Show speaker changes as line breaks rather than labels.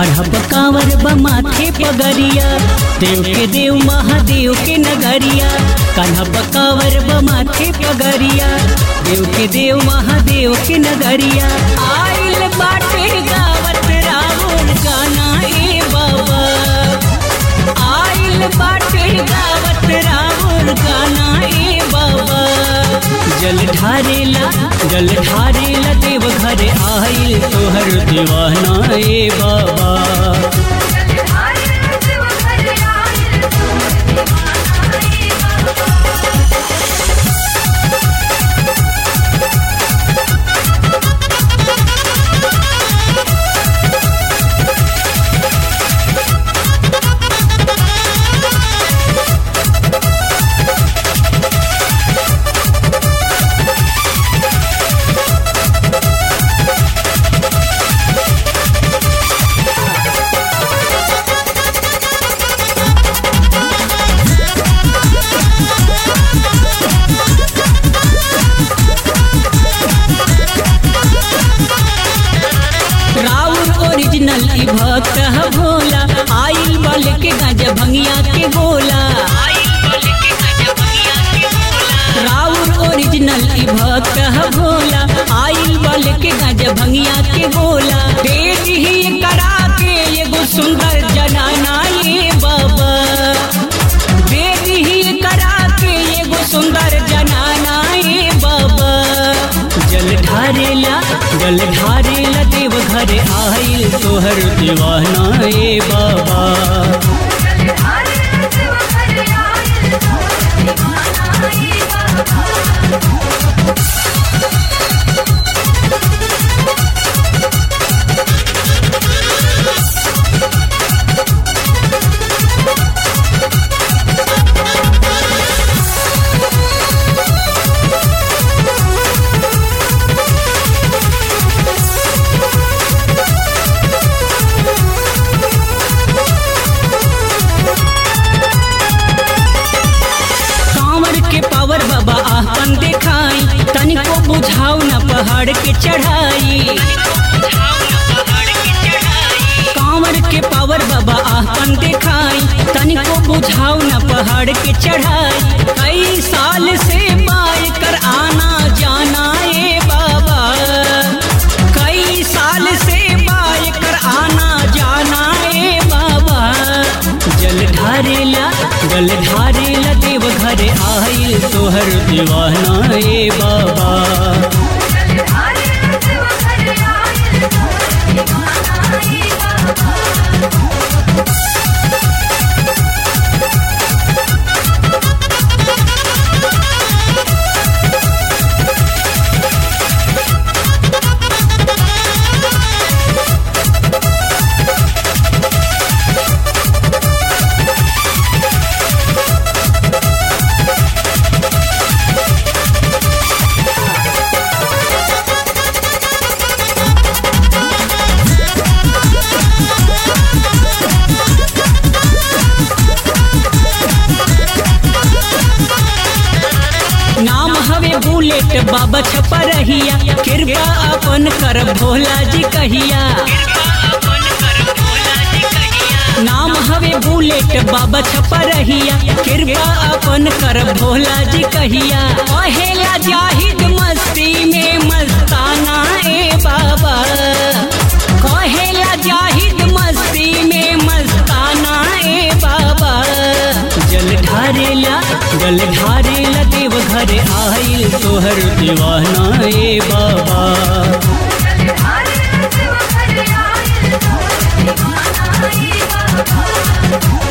कढ़ब कांवर बा माथे पगरिया देव के देव महादेव के नगरिया कढ़ब कांवर बा माथे पगरिया देव के देव महादेव के नगरिया आइल बाटे गावत रावण गाना ए बाबा आइल बाटे गावत रावण गाना ए बाबा जल ढारेला जल ढारेला देव घर आइल तोहर दीवाना ए बाबा राउर ओरिजिनल ई भक्त ह भोला आइल बल के गज भंगिया के गोला राउर ओरिजिनल ई भक्त ह भोला आइल बल के गज भंगिया के गोला तेज ही करा के एगो सुंदर जनाना ये बाबा वेद ही करा के एगो सुंदर जनाना ये बाबा जल ढारेला जल ढारेला देव घर आइल तोहर दीवाना ए बाबा कांवर के पावर बाबा आपन देखाई तनिको बुझाऊ न पहाड़ के चढ़ाई कांवर के पावर बाबा आपन देखाई तनिको बुझाऊ न पहाड़ के चढ़ाई कई साल से पाए कर आना जाना ए बाबा कई साल से पाए कर आना जाना ए बाबा जल ढारेला जल ढारेला देव घर आइल तोहर दीवाना ए बाबा नाम हवे बुलेट बाबा छपा रहिया कृपा अपन कर भोला जी कहिया नाम हवे बुलेट बाबा छपा रहिया कृपा अपन कर भोला जी कहिया पहेला जाहिद मस्ती में मस्ताना ए बाबा कहेला जाहिद मस्ती में मस्ताना ए बाबा जल ढारेला जल ढारेला देव घर आइल तोहर दीवाना ए बाबा
Thank you.